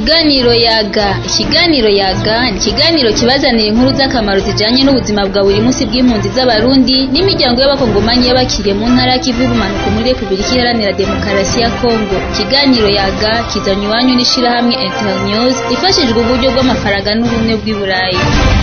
Ikiganiro yaga ikiganiro yaga ni ikiganiro kibazanira inkuru z'akamaro zijanye n'ubuzima bwa buri munsi bw'impunzi z'abarundi n'imiryango y'abakongomanyi y'abakiriye mu ntara y'ikivu y'ubumanuko muri Repubulika Iharanira Demokarasi ya Kongo ikiganiro yaga kizanywe iwanyu n'ishirahamwe Internews ifashijwe uburyo bw'amafaranga n'ubumwe bw'i Burayi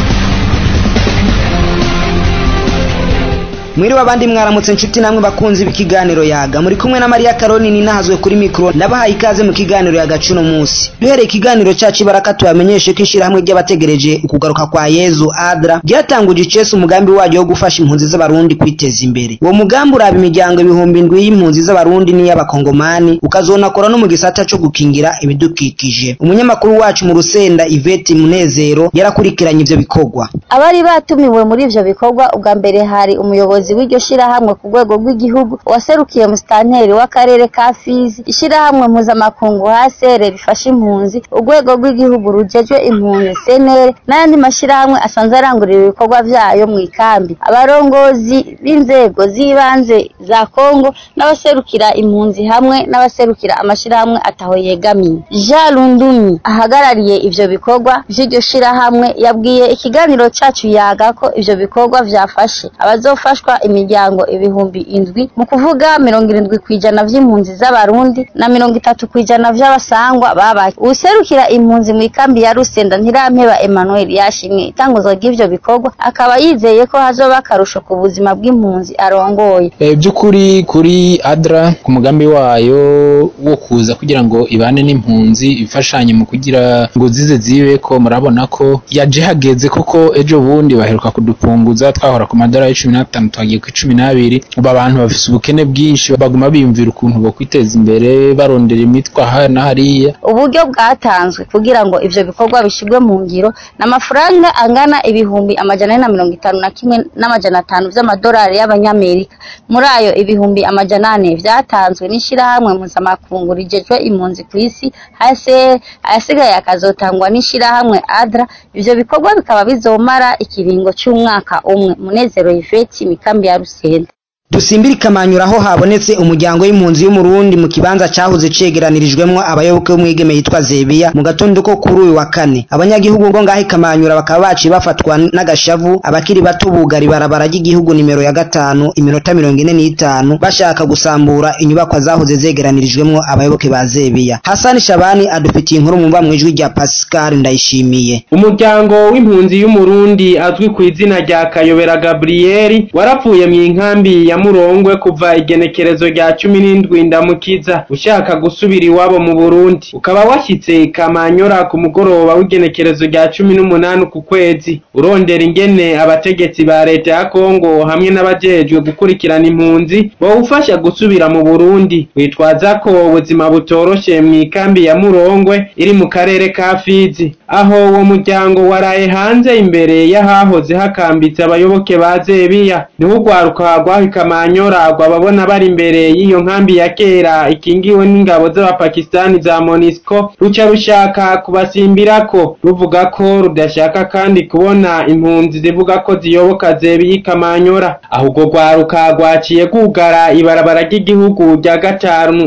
mwiriwe abandi mwaramutse inshuti namwe bakunzi b'ikiganiro yaga muri kumwe na Maria Karoni ninahazwe kuri mikro ndabahaye ikaze mu kiganiro yaga cuno munsi duhereye ikiganiro cacu baraka tubamenyeshe ko ishirahamwe ry'abategereje ukugaruka kwa Yezu Adra ryatanguje icese umugambi waryo wo gufasha impunzi z'abarundi kwiteza imbere uwo mugambi uraba imiryango ibihumbi indwi y'impunzi z'abarundi n'iy'abakongomani ukazonakora no mu gisata co gukingira ibidukikije umunyamakuru wacu mu Rusenda Yvette Munezero yarakurikiranye ivyo bikorwa abari batumiwe muri ivyo bikorwa ubwa mbere hari umuyobozi umuyobozi w'iryo shirahamwe ku rwego rw'igihugu waserukiye musitanteri w'akarere ka Fizi ishirahamwe mpuzamakungu HCR rifasha impunzi urwego rw'igihugu rujejwe impunzi CNR n'ayandi mashirahamwe asanzwe arangurira ibikorwa vyayo mu ikambi abarongozi b'inzego z'ibanze za Kongo n'abaserukira impunzi hamwe n'abaserukira amashirahamwe ataho yegamiye Jean Lundumi ahagarariye ivyo bikorwa vy'iryo shirahamwe yabwiye ikiganiro cacu yaga ko ivyo bikorwa vyafashe abazofashwa imiryango ibihumbi indwi mu kuvuga mirongo irindwi kw'ijana vy'impunzi z'abarundi na mirongo itatu kw'ijana vy'abasangwa babaye uwuserukira impunzi mu ikambi ya Rusenda Ntirampeba Emmanuel yashimye itanguzwa ry'ivyo bikorwa akaba yizeye ko hazoba akarusho ku buzima bw'impunzi arongoye e, by'ukuri kuri Adra ku mugambi wayo wo kuza kugira ngo ibane n'impunzi ifashanye mu kugira ngo zize zibe ko murabona ko yaje hageze koko ejo bundi baheruka kudupunguza twahora ku madolari cumi n'atanu twagiye ku cumi n'abiri ubu abantu bafise ubukene bwinshi baguma biyumvira ukuntu bo kwiteza imbere barondera imitwa aha na hariya uburyo bwatanzwe kugira ngo ivyo bikorwa bishirwe mu ngiro n'amafaranga angana ibihumbi amajana ane na mirongo itanu na kimwe n'amajana atanu vy'amadolari y'abanyamerika muri ayo ibihumbi amajana ane vyatanzwe n'ishirahamwe mpuzamakungu rijejwe impunzi kw'isi HCR ayasigaye akazotangwa n'ishirahamwe ADRA ivyo bikorwa bikaba bizomara ikiringo c'umwaka umwe munezero Yvette mikambi ya Rusenda dusimbire ikamanyura aho habonetse umuryango w'impunzi y'umurundi mu kibanza cahoze cegeranirijwemwo abayoboke b'umwigeme yitwa Zebiya mu gatondo ko kuri uyu wa kane abanyagihugu ngo ngaho ikamanyura bakaba baciye bafatwa n'agashavu abakiri bato bugari barabara ry'igihugu nimero ya gatanu iminota mirongo ine n'itanu bashaka gusambura inyubakwa zahoze zegeranirijwemwo abayoboke ba Zebiya Hasani Shabani adufitiye inkuru mu mva mwijwi rya Pascal Ndayishimiye umuryango w'impunzi y'umurundi azwi ku izina rya Kayobera Gabriel warapfuye mu inkambi ya murongwe kuva igenekerezo rya cumi n'indwi ndamukiza ushaka gusubira iwabo mu Burundi ukaba washyitse Kamanyora ku mugoroba w'igenekerezo rya cumi n'umunani ku kwezi urondera ingene abategetsi ba leta ya Kongo hamwe n'abajejwe gukurikirana impunzi bawufasha gusubira mu Burundi witwaza ko ubuzima butoroshe mu ikambi ya Murongwe iri mu karere ka Fizi aho uwo muryango waraye hanze imbere y'ahahoze hakambitse abayoboke ba Zebiya niho ugwaruka rwahika Kamanyora rwababona bari imbere y'iyo nkambi ya kera ikingiwe n'ingabo z'abapakistani za Monisco ruca rushaka kubasimbirako ruvuga ko rudashaka kandi kubona impunzi zivuga ko ziyoboka Zebiya Kamanyora ahubwo rwaruka rwaciye rwugara ibarabara ry'igihugu rya gatanu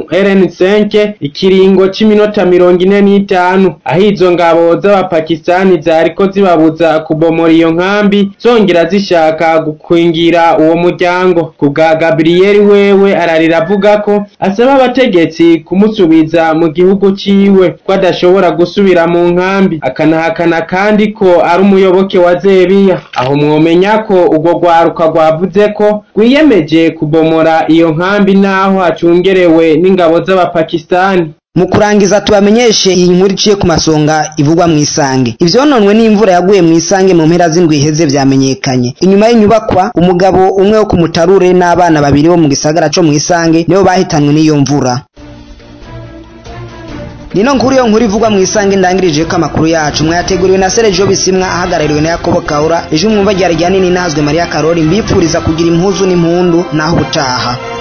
RN5 ikiringo c'iminota mirongo ine n'itanu aho izo ngabo z'abapakistani zariko zibabuza kubomora iyo nkambi zongera zishaka gukwingira uwo muryango kubwa Gabriel wewe ararira avuga ko asaba abategetsi kumusubiza mu gihugu ciwe ko adashobora gusubira mu nkambi akanahakana kandi ko ari umuyoboke wa Zebiya aho mwomenya ko urwo rwaruka rwavuze ko rwiyemeje kubomora iyo nkambi naho hacungerewe n'ingabo z'abapakistani mu kurangiza tubamenyeshe iyi nkuru iciye ku masonga ivugwa mu isange ivyononwe n'imvura yaguye mu isange mu mpera z'indwi iheze vyamenyekanye inyuma y'inyubakwa umugabo umwe wo ku mutarure n'abana babiri bo mu gisagara co mu isange nibo bahitanwe n'iyo mvura nino nkuru yo nkuru ivugwa mu isange ndangirije ko amakuru yacu mwayateguriwe na Sergio Bisimwa ahagarariwe na Yakobo Kaura ejo mwumva ryari rya nini nahazwe Maria Karori mbipfuriza kugira impuzu n'impundu naho ubutaha